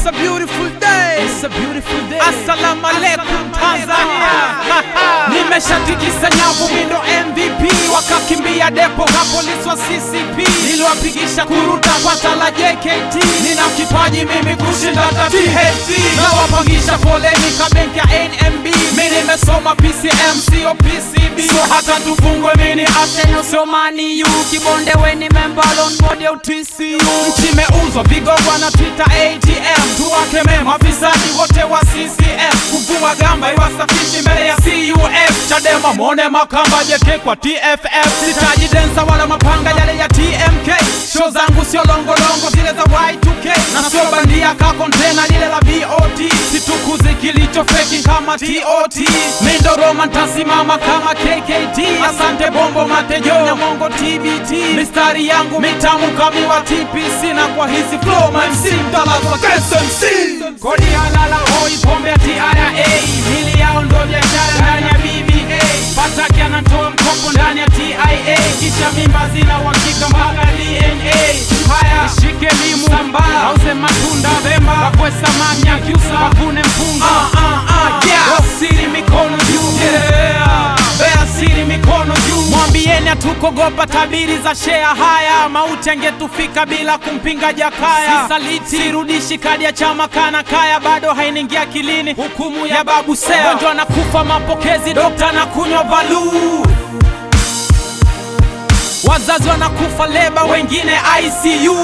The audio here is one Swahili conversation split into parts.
It's a beautiful day. It's a beautiful day. Assalamu alaikum Tanzania. Nimeshatikisa nyavu mindo MVP wakakimbia depo ka polisi wa CCP niliwapigisha kuruta kwa tala JKT nina kipaji mimi kushinda hata THT nawapangisha foleni ka benki ya NMB mi nimesoma PCM sio PCB so hata tufungwe mini Arsenal sio Man U kibonde weni member on board ya TCU nchi imeuzwa vigogwa na Twitter ATM tuwakeme mafisadi wote wa CCM kuvua gamba iwasafishi mbele ya CUF Chadema mwone makamba jeke kwa TFF sitaji densa wala mapanga yale ya TMK show zangu sio longolongo zile za Y2K na sio bandia ka kontena lile la VOT situkuzi kilicho feki kama TOT mindo Roma ntasimama kama KKT asante bombo matejo nyamongo TBT mistari yangu mitamu kamiwa TPC na kwa hizi flow my MC mtalazwa KSMC kodi halala hoi pombe ya TRA mili yao ndo biashara ndani ya BBA Pataki anatoa mkopo ndani ya TIA kisha mimba zina uhakika mpaka DNA haya ishike limu sambaa auze matunda Pemba kakwe samaki akiusa wavune mpunga ah, ah, ah, yeah. Wasiri mikono juu yeah. Bea siri mikono juu mwambieni hatukogopa tabiri za shea haya mauti angetufika bila kumpinga Jakaya sisaliti sirudishi kadi ya chama kana kaya bado hainingia akilini hukumu ya babu Seya gonjwa anakufa mapokezi dokta na kunywa valuu wazazi wanakufa leba wengine ICU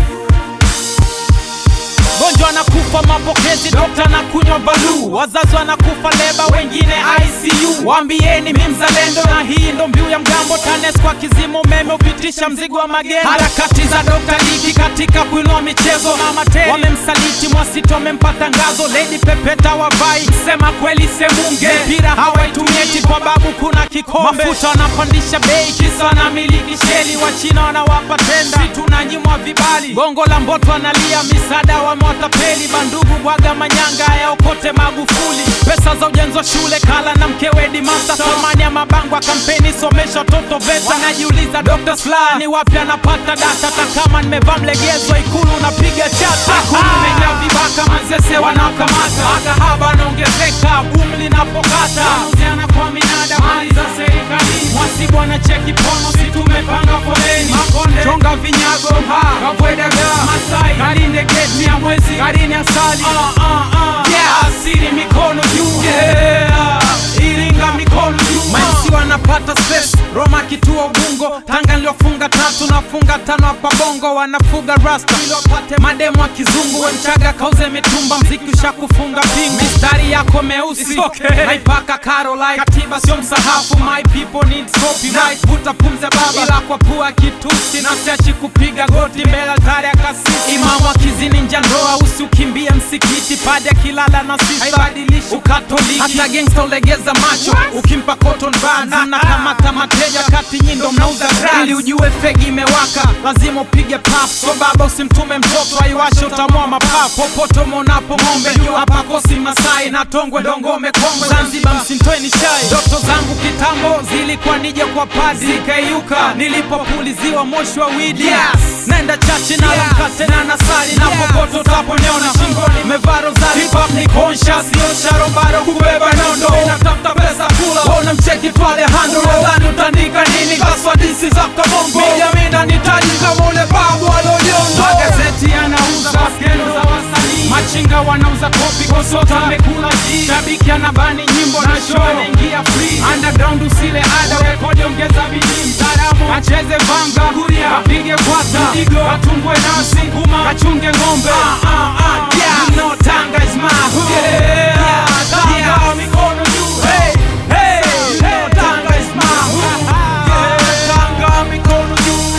gonjwa anakufa mapokezi dokta na kunywa balu wazazi wanakufa leba wengine ICU waambieni mi mzalendo na hii ndo mbiu ya mgambo TANES kwa kizimo umeme upitisha mzigo wa magendo harakati za dokta Liki katika kuinua michezo mama Teri wamemsaliti Mwasiti wamempa tangazo Lady Pepeta wavai sema kweli semunge mpira hawaitumieti kwa babu kuna kikombe mafuta wanapandisha bei kisa wanamiliki sheli wachina wanawapa tenda si tunanyimwa vibali gongo la mboto analia misaada wamewatapeli bandugu bwaga manyanga yaokote Magufuli pesa za ujenzi wa shule kala na mkewe Dimasa thamani ya mabango ya kampeni somesha watoto VETA najiuliza Dr. Slaa ni wapi anapata data hata kama nimevaa mlegezo ikulu unapiga chata ikulu imejaa vibaka mazese wanakamata makahaba anaongezeka boom linapokata uziana kwa minada mali za serikali mwasibu anacheki pono si tumepanga foleni makonde chonga vinyago kavwedaga masai kalinde geti ya mwezi karini asali uh, uh, uh. Yeah. asiri mikono juu yeah. iringa mikono juu maisi wanapata space Roma kituo Ubungo Tanga niliofunga tatu nafunga tano hapa Bongo wanafuga rasta ili wapate mademo wa kizungu we mchaga kauze mitumba mziki ushakufunga pingu mistari yako meusi okay. naipaka Caroline katiba sio msahafu my people need copyright vuta pumze baba ila kwa pua kitusi na siachi kupiga goti mbele altari ya kasisi imamu akizini nja ndoa usiukimbie msikiti padi akilala na sisa haibadilishi ukatoliki hata gangsta ulegeza macho ukimpa cotton buds na kamata mateja kati nyindo mnauza drugs ili ujue fegi imewaka lazima upige paf so baba usimtume mtoto aiwashe utamua mapafu popote umeonapo ng'ombe juu hapa kosi masai na tongwe dongome kongwe zanzibar msintoeni shai ndoto zangu kitambo zilikuwa nije kwa padi zikaiuka nilipopuliziwa moshi wa widi yes. naenda chachi nala mkate na nasali na popote utaponiona shingoni mevaa rozari hip hop ni conscious sio sharobaro kubeba nondo inatafuta pesa kula wona mcheki tu Alejandro nadhani utaandika nini kaswa disi za kabongo mijamina nitaji kama ule babu alonyondo magazeti yanauza baskendo za wasanii machinga wanauza kopi kosota amekula ji shabiki anabani nyimbo na show anaingia free underground usile ada rekodi ongeza bidii mtaalamu acheze vanga kuria apige kwata igo katumbwe nasi nguma kachunge ng'ombe ah, ah, ah, yeah. you know Tanga is my hood yeah. yeah. Tanga mikono juu hey, hey, hey. Tanga is my hood yeah. Tanga mikono juu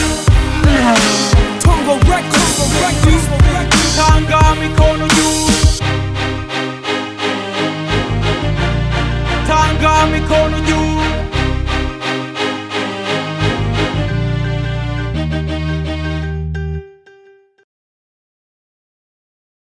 Tongo Records Tanga mikono juu Tanga mikono juu